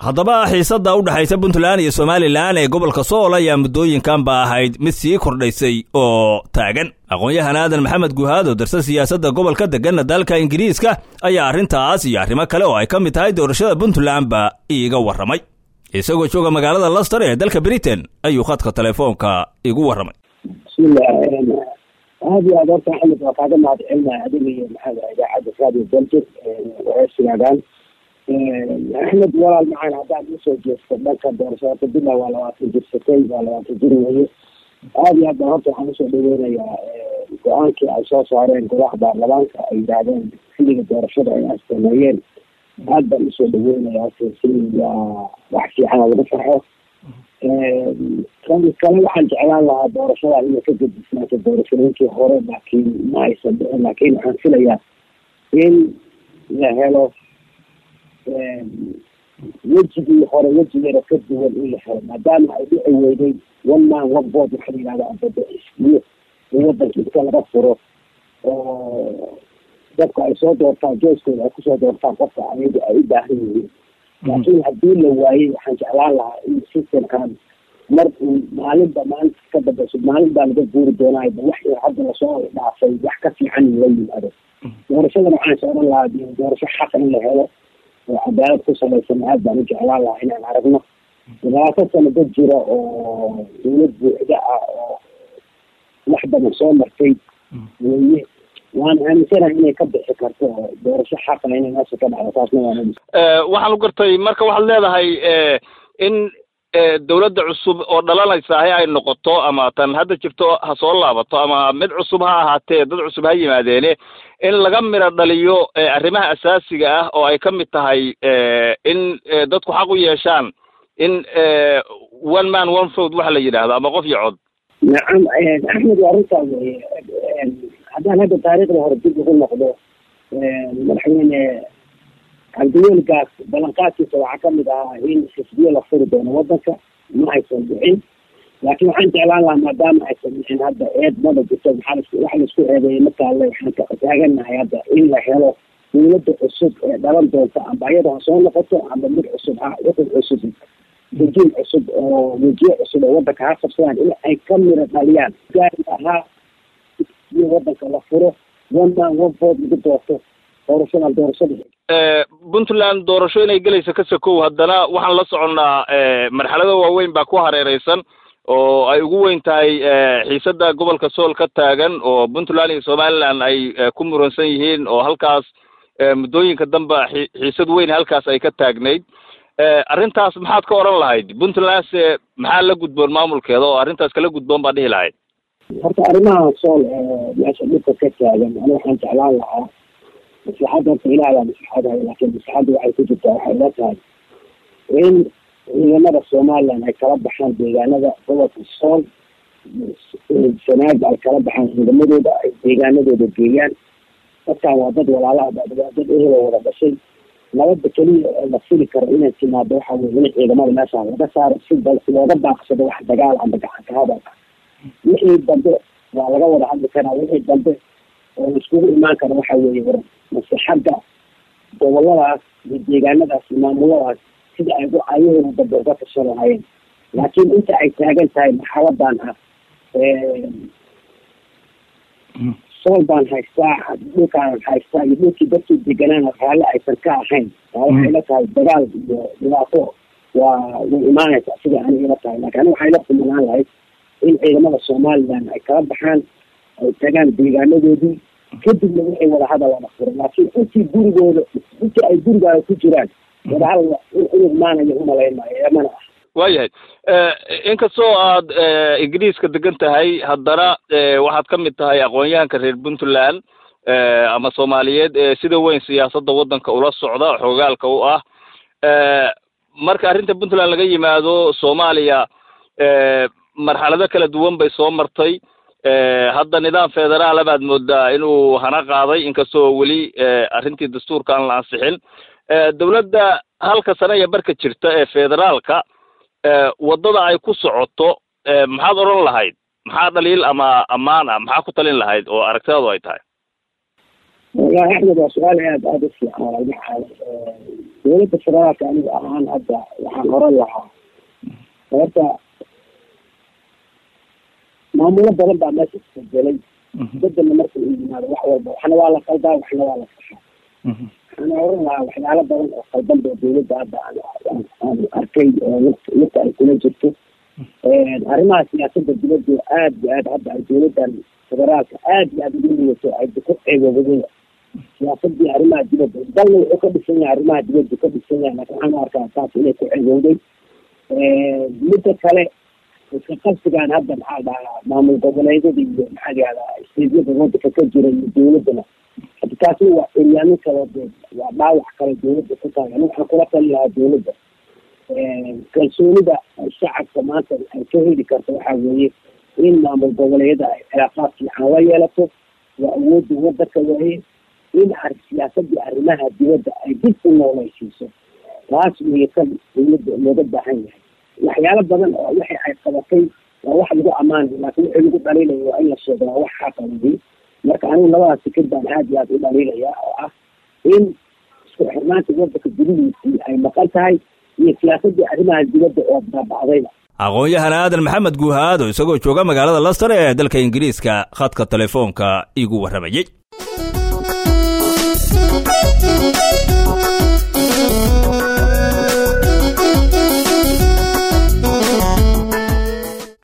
haddaba xiisadda u dhexaysa puntland iyo somalilan ee gobolka sool ayaa muddooyinkan ba ahayd mid sii kordhaysay oo taagan aqoon-yahan aadan maxamed guhaad oo darsa siyaasadda gobolka deganna dalka ingiriiska ayaa arrintaas iyo arrimo kale oo ay ka mid tahay doorashada puntlandba iiga warramay isagoo jooga magaalada laster ee dalka britain ayuu khadka telefoonka igu warramay bismillah aad iyo aad horta axmed waa kaaga mahad celinaya adiga iyo maxaa idaacadda radio belgid wareysigaagaan axmed walaal macaan haddaad usoo jeesto dhanka doorashada horta bila waa labaatan jir satay waa labaatan jir weye aad iyo aad baan horta waxaan usoo dhaweynayaa go-aankii ay soo saareen golaha baarlamaanka ay yidhaahdeen xilliga doorashada ay astameeyeen aad baan usoo dhaweynaya horta si waa wax fiican oo lagu farxo kan kale waxaan jeclaan lahaa doorashada inay ka gedisnaato doorashooyinkii hore laakiin ma aysan dhicin laakiin waxaan filayaa in la helo wejigii hore wejigeeda ka duwan in la helo maadaama ay dhici weyday one man one board waxaa la yidhahda ambada xisbiyo in wadanka inta laga furo oo dadka ay soo doortaan jooskooda ay kusoo doortaan qofka ayaga ay u baahan yihiin laakiin haddii la waayey waxaan jeclaan lahaa in systemkan mar uu maalinba maalinta ka dambeyso maalin baa laga guuri doonayba wax hadda lasoo dhaafay wax ka fiican la yimaado doorashadana waxaan socdan lahaa doorasho xaqa in la helo oo cadaalad ku salaysan aad baan u jeclaan lahaa inaan aragno labaatan sano dad jira oo dawlad buuxda ah oo wax badan soo martay weye waan aaminsanahay inay ka bixi karto oo doorasho xaqa inay meesha ka dhacdo taasna waan aaminsan waxaan u gartay marka waxaad leedahay in dawladda cusub oo dhalanaysa hay ay noqoto ama tan hadda jirto ha soo laabato ama mid cusub ha ahaatee dad cusub ha yimaadeene in laga miro dhaliyo arrimaha asaasiga ah oo ay ka mid tahay in dadku xaq u yeeshaan in one man one vote waxa la yidhaahdo ama qof iyo cod nacam axmed waa arrintaa weye haddaan hadda taariikhda hore dib ugu noqdo madaxweyne cabdiwelgaas ballanqaadkiisa waxaa kamid ahaa in xisbiyo la furi doono wadanka ma aysan dhicin laakiin waxaan jeclaan lahaa maadaama aysan dhicin hadda eed mada jirto maxaa waxa laisku eedeeyay markaale waxaan taaganahay hadda in la helo dawladda cusub ee dhalan doonta amba iyada ha soo noqoto amba mid cusub ha wuxud cusub wajiin cusub oo wejiye cusub oo wadanka ha qabsadaan in ay ka miro dhaliyaan gaari ahaa iyo wadanka la furo one man one vote lagu doorto doorashadan doorashada puntland doorasho inay gelayso ka sokow haddana waxaan la soconnaa marxalado waaweyn baa ku hareereysan oo ay ugu weyn tahay xiisadda gobolka sool ka taagan oo puntland iyo somaliland ay ku muransan yihiin oo halkaas muddooyinka dambe xiisad weyn halkaas ay ka taagnayd arrintaas maxaad ka odhan lahayd puntlandse maxaa la gudboon maamulkeeda oo arrintaas kala gudboon baa dhihi lahayd horta arrimaha sool meesha dhibka ka taagan ani waxaan jeclaan lahaa maslaxadda horta ilaah baa maslaxadahay laakiin maslaxadda waxay ku jirtaa waxay la tahay in ciidamada somaliland ay kala baxaan deegaanada gobolka sool sanaag ay kala baxaan ciidamadooda ay deegaanadooda geeyaan dadkan waa dad walaalaha waa dad ehelo wada dhashay nabadda keliya ee la fili karo inay timaado waxa weye in ciidamada meesha laga saaro si looga baaqsado wax dagaal amba gacanka hadal ah wixii dambe waa laga wada hadli karaa wixii dambe oo laiskugu imaan karo waxa weeye war maslaxadda goboladaas iyo deegaanadaas iyo maamuladaas sida ay ayahooda dambe uga tashan lahaayeen laakiin inta ay taagan tahay marxaladan ah sool baan haystaa dhulkaan haystaa iyo dhulkii dadkii deganaan raalli aysan ka ahayn taa waxay la tahay dagaal iyo dhibaato waa way imaanaysaa sida ani ila tahay laakiin ani waxay la kumanaan lahayd in ciidamada somaliland ay kala baxaan ay tagaan deegaanadoodii kadibna wixii wadahadal lala furo laakiin intii gurigooda intii ay gurigaaga ku jiraan wadahadal inuu imaanayo umalayn maayo eemana ah waayahay inkastoo aad ingiriiska degan tahay haddana waxaad ka mid tahay aqoon-yahanka reer puntland ama soomaaliyeed ee sida weyn siyaasadda waddanka ula socda xoogaalka u ah marka arrinta puntland laga yimaado soomaaliya marxalado kala duwan bay soo martay hadda nidaam federaala baad moodaa inuu hana qaaday inkastoo weli arrintii dastuurka aan la ansixin dawladda halka sane iyo barka jirta ee federaalka waddada ay ku socoto maxaad odhan lahayd maxaa dhaliil ama ammaan ah maxaa ku talin lahayd oo aragtidaadu ay tahay wallahi axmed waa su-aal aad aada u fiican dowladda federaalka aniga ahaan hadda waxaan oran lahaa horta maamulo badan baa meesha isbedelay bedelna marka uu yimaado wax walba waxna waa la qaldaa waxna waa la saxaa waxaan oran lahaa waxyaalo badan oo qaldan ba dowladda hadda aan arkay oo lugta ay kula jirto arrimaha siyaasada dibadda aad iyo aad hadda ay dowladdan federaalka aad iyo aad ugu ligato ay ku ceeboobaday siyaasadii arrimaha dibadda dalna wuxuu ka dhisan yahay arrimaha dibadda ka dhisan yahay laakin waxaan u arkaa taas inay ku ceebowday midda kale iska qabsigaan hadda maxaa dhahaa maamul goboleedyada iyo maxaa yahdaa steedyada wadanka ka jira iyo dowladdana hadda taasi waa eryaano kale de waa dhaawac kale dowladda ku tahay ani waxaan kula tali lahaa dowladda kalsoonida shacabka maanta ay ka heli karto waxaa weeye in maamul goboleedyada ay cilaaqaad fiican la yeelato waa awoodda wadanka waaye in siyaasadii arrimaha dibadda ay dib u noolaysiiso taas weeye kan dowladda looga baahan yahay waxyaalo badan oo wixii ay qabatay waa wax lagu ammaanay laakiin wixii lagu dhaliilaya waa in la sheego waa wax xaqawadii marka anigu labadaas fikir baan aad iyo aad u dhaliilaya oo ah in isku xirnaanta wadanka gudihiisii ay maqan tahay iyo siyaasadii arrimaha dibadda oo baaba'dayba aqoon-yahan aadan maxamed guuhaado isagoo jooga magaalada laster ee dalka ingiriiska khadka telefoonka igu warramayey